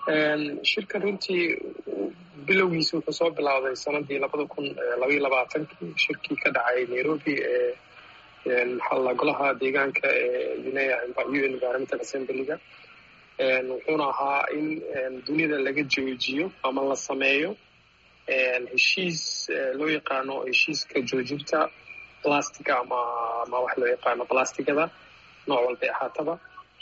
shirkan runtii bilowgiisa wuxuu soo bilowday sanadii labada kun labaiyo labaatankii shirkii ka dhacay nairobi ee maxaa golaha deegaanka ee u environmental assemblyga wuxuuna ahaa in dunida laga joojiyo ama la sameeyo heshiis loo yaqaano heshiiska joojinta plastica ama ama wax loo yaqaano plasticada nooc walbay ahaataba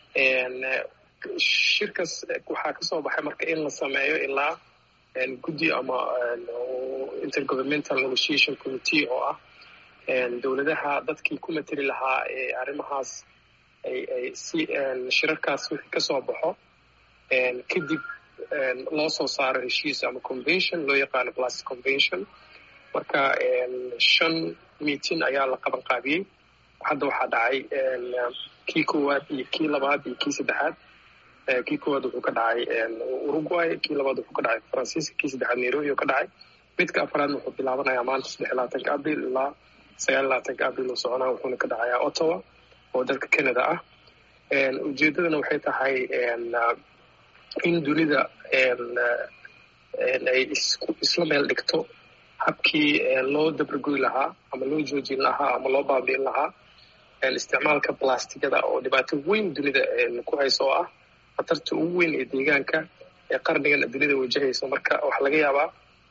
shirkas waxaa kasoo baxay marka in la sameeyo ilaa guddi ama intergovernmental negotiation committee oo ah dowladaha dadkii ku mateli lahaa ee arrimahaas ay ay si shirarkaas wixii kasoo baxo kadib loo soo saaro heshiis ama convention loo yaqaano plastic convention marka shan meeting ayaa la qaban qaabiyey hadda waxaa dhacay kii koowaad iyo kii labaad iyo kii saddexaad kii koowaad wuxuu ka dhacay uruguay kii labaad wuxuu ka dhacay faransiiska kii saddexaad nairobi oo ka dhacay midka afraadna wuxuu bilaabanayaa maanta saddex labaatanka abril ilaa sagaal labaatanka abril uu soconaa wuxuuna ka dhacayaa ottawa oo dalka canada ah ujeedadana waxay tahay in dunida ay isla meel dhigto habkii loo dabargoy lahaa ama loo joojin lahaa ama loo baabiin lahaa isticmaalka blastigada oo dhibaato weyn dunida ku hayso oo ah khatarta ugu weyn ee deegaanka ee qarnigan dunida wajahayso marka waxaa laga yaabaa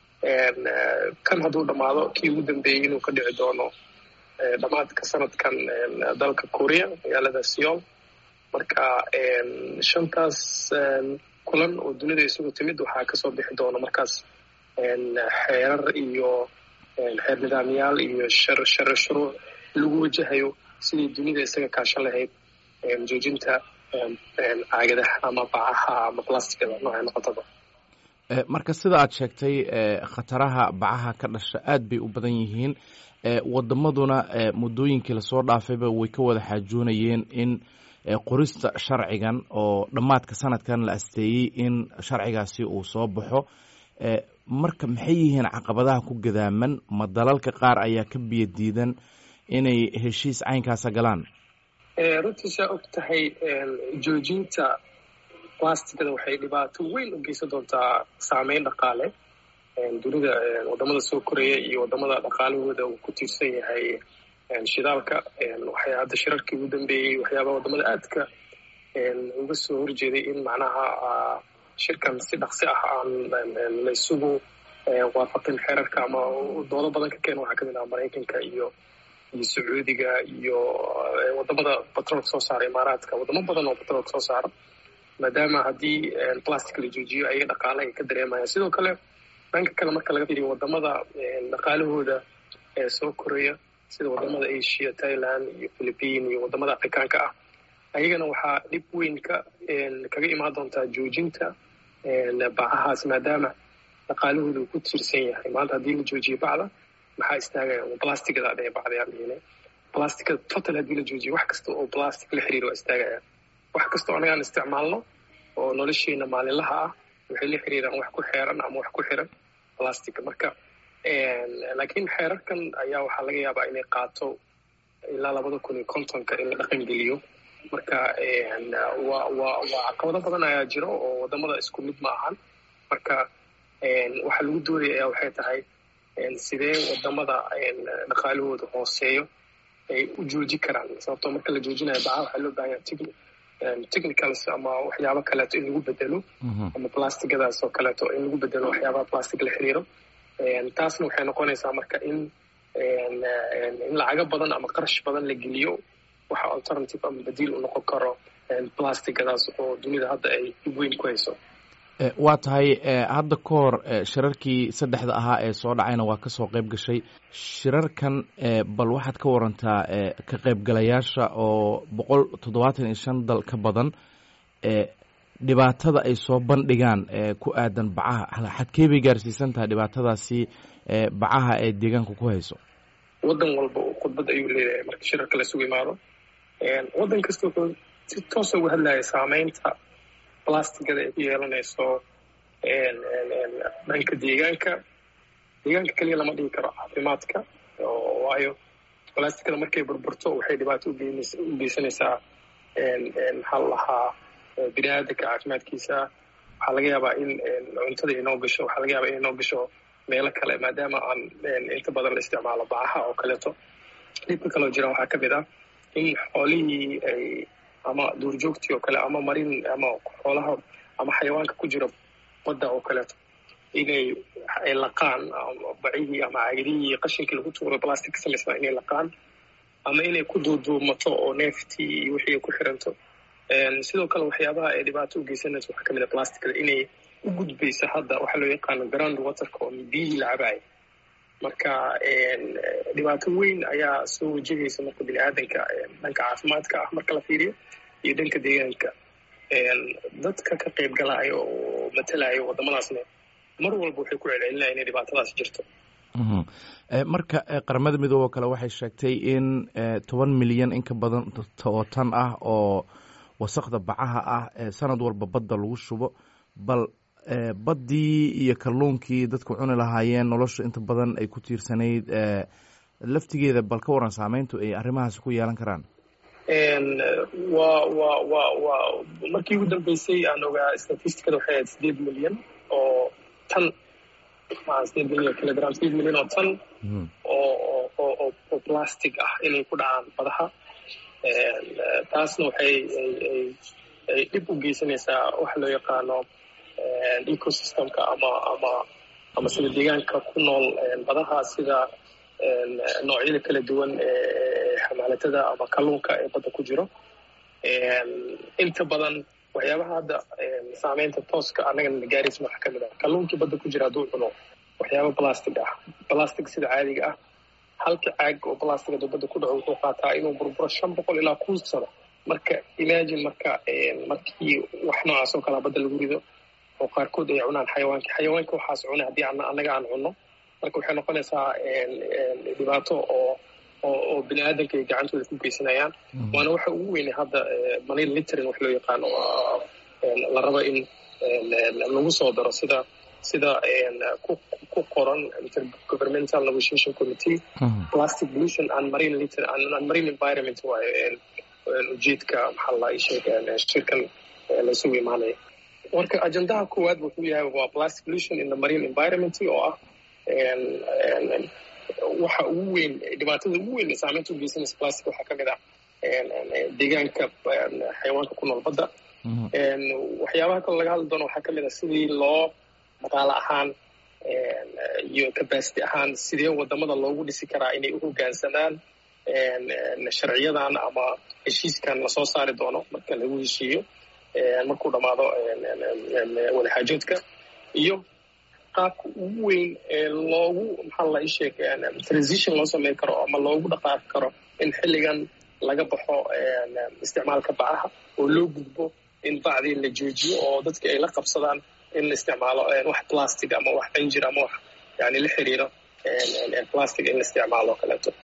kan hadduu dhammaado kii ugu dambeeyey inuu ka dhici doono dhammaadka sanadkan dalka korea magaalada seol marka shantaas kulan oo dunida isugu timid waxaa kasoo bixi doona markaas xeerar iyo xeer nidaamyaal iyo shar shar shuruuc lagu wajahayo sidii dunida isaga kaashan lahayd joojinta caagadaha ama bacaha ama plasticada noocay noqotaba marka sida aad sheegtay khataraha bacaha ka dhasha aad bay u badan yihiin wadamaduna muddooyinkii lasoo dhaafayba way ka wada xaajoonayeen in qorista sharcigan oo dhammaadka sanadkan la asteeyey in sharcigaasi uu soo baxo marka maxay yihiin caqabadaha ku gadaaman ma dalalka qaar ayaa ka biyo diidan inay heshiis caynkaasa galaan runtii saa og tahay joojinta plasticada waxay dhibaato weyn u geysan doontaa saameyn dhaqaale dunida wadamada soo koraya iyo wadamada dhaqaalahooda uu ku tiirsan yahay shidaalka waxay hadda shirarkii ugu dambeeyey waxyaabaha wadamada aadka uga soo horjeeday in macnaha shirkan si dhaqsi ah aan la isugu waafaqin xeerarka ama doodo badan ka keena waxaa kamid ah maraykanka iyo iyo sacuudiga iyo wadamada batroolka soo saara imaaraadka wadamo badan oo batroolka soo saara maadaama haddii plastic la joojiyo ayaga dhaqaale ay ka dareemayaan sidoo kale dhanka kale marka laga fiiriyo wadamada dhaqaalahooda ee soo koraya sida wadamada asia thailand iyo philippine iyo wadamada afrikaanka ah ayagana waxaa dhib weyn ka kaga imaan doontaa joojinta bacahaas maadaama dhaqaalahooda uu ku tiirsan yahay maanta haddii la joojiyo bacda maxaa istaagaya plasticada adhee bacdayaan dhihine plasticada total haddii la joojiyo wax kasta oo plastic la xiriir waa istaagaya wax kasta oo anagaan isticmaalno oo nolosheena maalinlaha ah waxay la xiriiraan wax ku xeeran ama wax ku xiran plastica marka laakiin xeerarkan ayaa waxaa laga yaabaa inay qaato ilaa labada kun iyo kontonka in la dhaqan geliyo marka wa wa waa caqabado badan ayaa jiro oo wadamada isku mid ma ahan marka waxaa lagu doodaya ayaa waxay tahay sidee wadamada dhaqaalahooda hooseeyo ay u jooji karaan sababtoo marka la joojinayo baca waxaa loo bahan yahay technicals ama waxyaabo kaleeto in lagu bedelo ama plasticadaas oo kaleeto in lagu bedelo waxyaabaha plastic la xiriiro taasna waxay noqonaysaa marka in in lacago badan ama qarash badan la geliyo waxa alternative ama badiil u noqon karo plasticadaas oo dunida hadda ay dhib weyn ku hayso waa tahay hadda ka hor shirarkii saddexda ahaa ee soo dhacayna waa kasoo qayb gashay shirarkan bal waxaad ka warantaa ka qaybgalayaasha oo boqol toddobaatan iyo shan dal ka badan dhibaatada ay soo bandhigaan ku aadan bacaha xadkee bay gaarsiisan tahay dhibaatadaasi bacaha ee deegaanka ku hayso waddan walba khudbad ayuu leeyahay marka shirarka la isugu imaado waddan kasta wuxuu si toosa uga hadlaya saameynta plasticada ay ku yeelanayso dhanka deegaanka deegaanka keliya lama dhigi karo caafimaadka waayo plasticada markay burburto waxay dhibaato u geysanaysaa maxaa la lahaa bini aadanka caafimaadkiisa waxaa laga yaabaa in cuntada inoo gasho waxaa laga yaabaa in inoo gasho meelo kale maadaama aan inta badan la isticmaalo bacaha oo kaleeto dhibka kaloo jira waxaa ka mid ah in xoolihii ay ama duurjoogtii oo kale ama marin ama xoolaha ama xayawaanka ku jira badda oo kaleeto inay ay laqaan bacihii ama caagadihii qashinkii lagu tuuro plastic ka samaysnaa inay laqaan ama inay ku duuduumato oo neeftii iyo wixii ay ku xiranto sidoo kale waxyaabaha ay dhibaato u geysanayso waxaa kamid a plasticda inay u gudbayso hadda waxaa loo yaqaano ground waterka oo biyihii la cabaaya marka dhibaato weyn ayaa soo wajahaysa marka bini aadanka dhanka caafimaadka ah marka la fiiriyo iyo dhanka deegaanka dadka ka qayb galaayo oo matalayo waddamadaasna mar walba waxay ku celcelinaya inay dhibaatadaas jirto marka qaramada midoobe oo kale waxay sheegtay in toban milyan in ka badan oo tan ah oo wasaqda bacaha ah sanad walba badda lagu shubo bal baddii iyo kalluunkii dadku cuni lahaayeen nolosha inta badan ay ku tiirsanayd laftigeeda bal ka waran saameyntu ay arrimahaasi ku yeelan karaan wa wa wa wa markii ugu dambeysay aan ogaa statisticada waxay ahayd sideed milyan oo tan sideed milyan kilogram sideed milyan oo tan oo oo oo plastic ah inay ku dhacaan badaha taasna waxay ay dhib u geysanaysaa waxa loo yaqaano ecosystemka ama ama ama sida deegaanka ku nool badaha sida noocyada kala duwan ee xamaalatada ama kalluunka ee badda ku jiro inta badan waxyaabaha hadda saameynta tooska annagana gaaraysa waxaa kamid ah kalluunkii badda ku jira hadduu cuno waxyaaba plastic ah plastic sida caadiga ah halka caag oo plastic hadduu badda ku dhaco wuxuu qaataa inuu burburo shan boqol ilaa kun sano marka imagine marka markii wax noocaas oo kalea badda lagu rido oo qaarkood ay cunaan xayawaanka xayawaanka waxaas cuna haddii annaga aan cunno marka waxay noqonaysaa dhibaato oo oo bini aadanka ay gacantooda ku geysanayaan waana waxa ugu weynay hadda money littering wax loo yaqaano la rabo in lagu soo daro sida sida ku qoran intergovernmental negotiation committee plastic pollution and marine litter and marine environment waayo ujeedka maxaa la sheeg shirkan laisugu imaanaya marka ajendaha koowaad wuxuu yahay waa plastic pollution in the marine environment oo ah waxa ugu weyn dhibaatada ugu weyn saameynta u geysanaysa plastic waxaa kamid ah deegaanka xayawaanka ku nool badda waxyaabaha kaloo laga hadli doono waxaa kamid ah sidii loo dhaqaale ahaan iyo capacity ahaan sidee wadamada loogu dhisi karaa inay u hoggaansamaan sharciyadan ama heshiiskan lasoo saari doono marka lagu heshiiyo markuu dhamaado wadaxaajoodka iyo qaabka ugu weyn ee loogu maxaa la isheeg transition loo sameyn karo ama loogu dhaqaaqi karo in xilligan laga baxo isticmaalka bacaha oo loo gudbo in bacdii la joojiyo oo dadka ay la qabsadaan in la isticmaalo wax plastic ama wax injir ama wax yani la xiriiro plastic in la isticmaalo o kaleeto